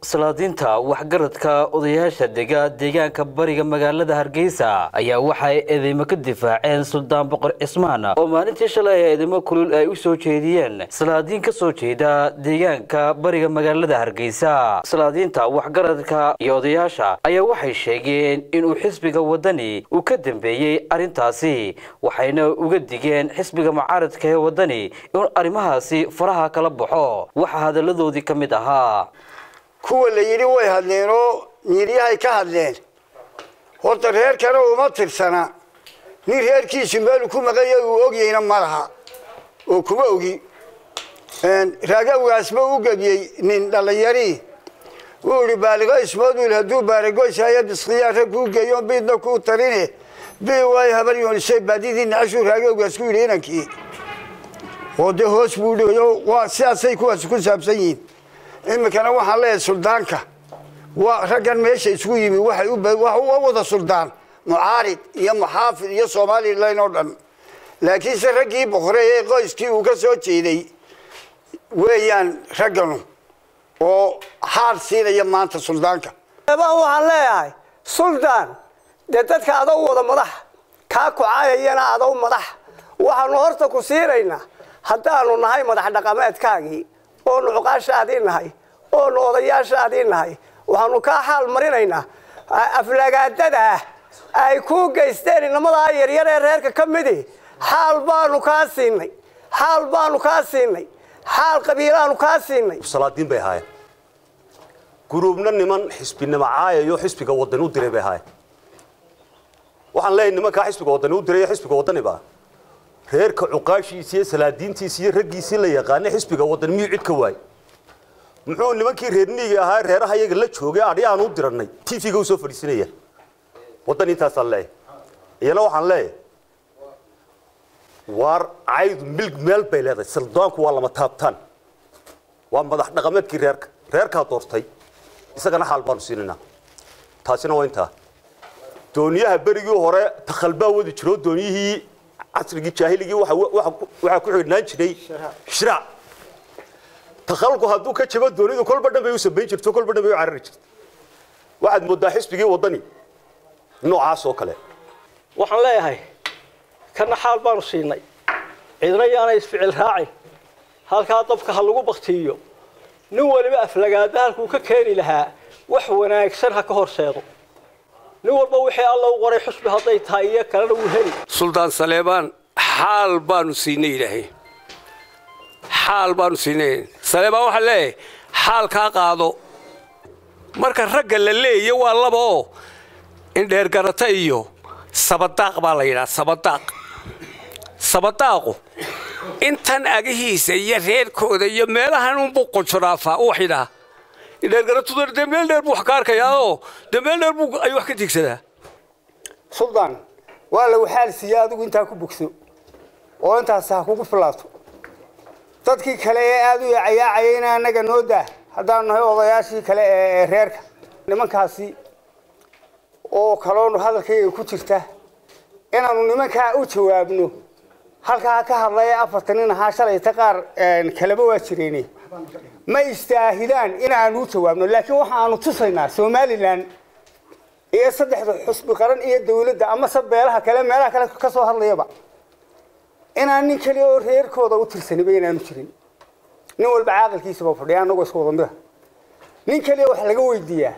salaadiinta waxgaradka odayaasha dega deegaanka bariga magaalada hargeysa ayaa waxay eedeymo ka difaaceen suldaan boqor cismaan oo maalintii shalay eedeymo kulul ay u soo jeediyeen salaadiin ka soo jeeda deegaanka bariga magaalada hargeysa salaadiinta waxgaradka iyo odayaasha ayaa waxay sheegeen inuu xisbiga wadani uu ka dambeeyey arrintaasi waxayna uga digeen xisbiga mucaaradka ee wadani inuu arrimahaasi faraha kala baxo waxaa hadalladoodii ka mid ahaa kuwa la yidhi way hadleen oo nyiryahay ka hadleen horta reerkana uma tirsana nin reerkiisu meelu ku maqanya uu ogyayna ma laha oo kuma ogi raagawgaasba u gebiyey nin dhallinyarii wuu ihi baaligo ismoodul hadduu baaragoysaya biskiyaa rag kuu geeyo biidna kuu tarine bi waay habar yoonisay baadidii nacashuu raagawgaas ku yidhi inankii oo dee hoos buu dhiyo waa sidaasay kuwaas ku saabsan yihiin iminkana waxaan leeyahay suldaanka waa raggan meesha isugu yimi waxay u wada suldaan mucaarid iyo muxaafid iyo somalilan oo dhan laakiinse raggii boqore ee qoyskii uu ka soo jeeday weeyaan ragganu oo xaal siinaya maanta suldaanka baan waxaan leeyahay suldaan dee dadka adow wada madax kaa kucaayayana adow madax waxaanu horta ku siinaynaa haddaanu nahay madax dhaqameedkaagii oonu cuqaashaadii nahay oonu odayaashaadii nahay waxaanu kaa xaal marinaynaa aflagaadadah ay kuu geysteen inamadaa yaryar ee reerka ka midi xaal baanu kaa siinay xaal baanu kaa siinay xaal qabiilaanu kaa siinay salaadiin bay ahaayeen guruubna niman xisbinimo caayayo xisbiga wadani u diray bay ahaayeen waxaan leeyahay nimankaa xisbiga wadani u diray xisbiga wadaniba reerka cuqaashiisa iyo salaadiintiisa iyo raggiisii la yaqaanay xisbiga wadani miyuu cid ka waayey muxuu nimankii reerniiga ahaa reeraha iyaga la joogay adhi aan u diranay tvga u soo fadhiisinaya waddan intaasaan leeyahay iyana waxaan leeyahay waar caydu milg meel bay leedahay saldaanku waa lama taabtaan waa madax dhaqameedkii reerka reerkaa doortay isagana xaal baanu siinaynaa taasina waa intaa dooniyaha berigii hore takhalbaa wadi jiro dooniyihii casrigii jaahiligii waxaa ku xidhnaan jiray shiraac takhalku hadduu ka jabo doonidu kolba dhan bay u samayn jirto kolba dhan bay u carari jirto waxaad moodaa xisbigii waddani noocaas oo kale waxaan leeyahay kana xaal baanu siinay cidna yaanay isficil raacin halkaa dabka ha lagu baktiiyo nin waliba aflagaada halkuu ka keeni lahaa wax wanaagsan ha ka horseedo nin walba wixii alla u qoray xusbi hadday tahay iyo kalena wuu heli suldaan saleebaan xaal baanu siinay ilaahay xaal baanu siinay saleebaan waxaa leeyahay xaal kaa qaado marka ragga la leeya waa laba oo indheergarata iyo sabadaaq baa la yidhaha sabadaaq sabadaaqu intan agahiisa iyo reerkooda iyo meelahan unbuu qunjuraafaa u waxidhaa indheergaratudana dee meel dheer buu wax ka arkayaa oo dee meel dheer buu ay wax ka tigsadaa suldaan waa lagu xaal siiya adigu intaa ku bogso oo intaas ha kugu filaato dadkii kale ee aada u yacayaacayayna annaga noo daa haddaanu nahay odayaashii kale ee reerka nimankaasi oo kaloonu hadalkayga ku jirta inaanu nimankaa u jawaabno halkaa ka hadlaya afartan nin ahaa shalayta qaar kaleba waa jireene ma istaahilaan inaanu u jawaabno laakiin waxaanu tusaynaa somalilan iyo saddexda xusbi qaran iyo dawladda amase beelaha kale meelaha kale ka soo hadlayaba inaan nin kaliya oo reerkooda u tirsaniba inaanu jirin nin walba caaqilkiisaba fadhiya anagoo isku wada mida nin kaliya wax laga weydiiyaa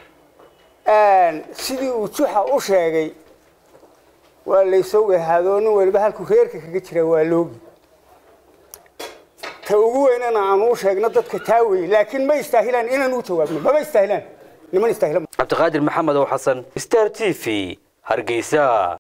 sidii uu juxa u sheegay waa laysoo wahaadoo nin waliba halkuu reerka kaga jira waa loogi ta ugu weynana aanu u sheegno dadka taa wey laakiin ma istaahilaan inaan u jawaabno mama istaahilaan niman istaahilan cabdiqaadir maxamed oo xasan star t v hargeysa